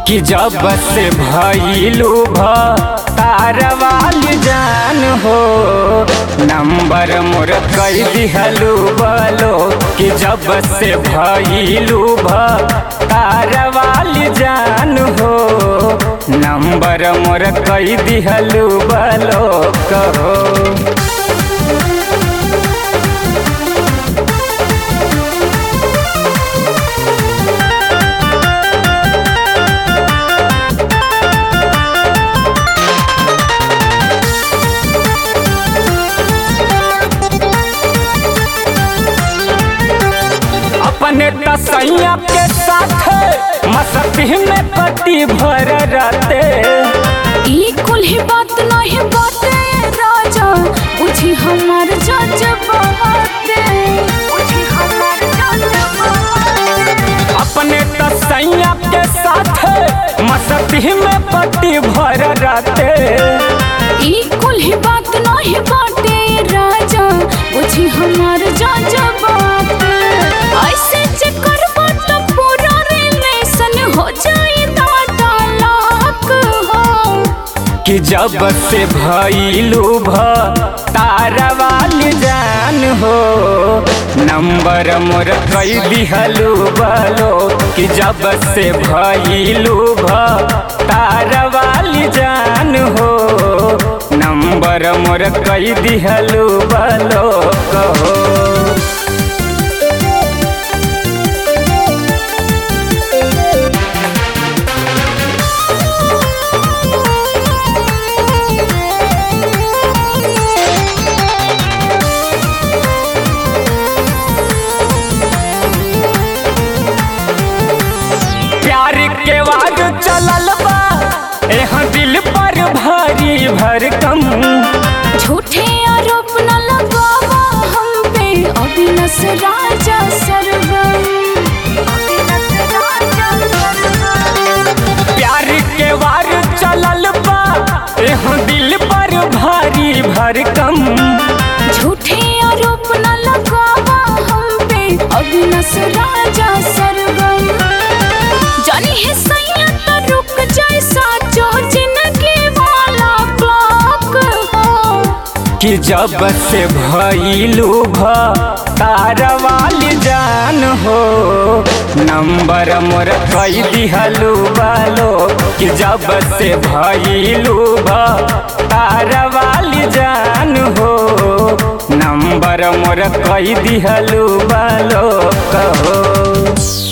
कि जब से भइलू भ तारवाली जान हो नंबर मोर कई दिहलू बलो कि जब से भइलू भ तारवाली जान हो नंबर मोर कई दिहलू बलो कहो अपने तसैया के साथ मस्ती में पति भर रहते ई कुल्ही बात नहीं बाते राजा बुझी हमार जज बहाते बुझी हमार जज बहाते अपने तसैया के साथ मस्ती में पति भर रहते ई कुल्ही बात नहीं बाटे राजा बुझी हमार जज बहाते ऐसे जे करबा तो पूरा रिलेशन हो जाई दादा लाख हो कि जब से भइलू भ तारवाली जान हो नंबर मोर कई दिहलू बलो कि जब से भइलू भ तारवाली जान हो नंबर मोर कई दिहलू बलो कहो प्यार के वार चलल बा एह दिल पर भारी भरकम झूठे आरोप न लगावा हम पे अविनस राजा सरगम अविनस राजा सरगम प्यार के वार चलल बा एह दिल पर भारी भरकम झूठे आरोप न लगावा हम पे अविनस राजा सरगम जानी है सैया तो रुक जाए साचो जिंदगी वाला क्लॉक हो कि जब से भइलू भ तारवाली जान हो नंबर मोर कई दिहलू बालो कि जब से भइलू भ तारवाली जान हो नंबर मोर कई दिहलू बालो कहो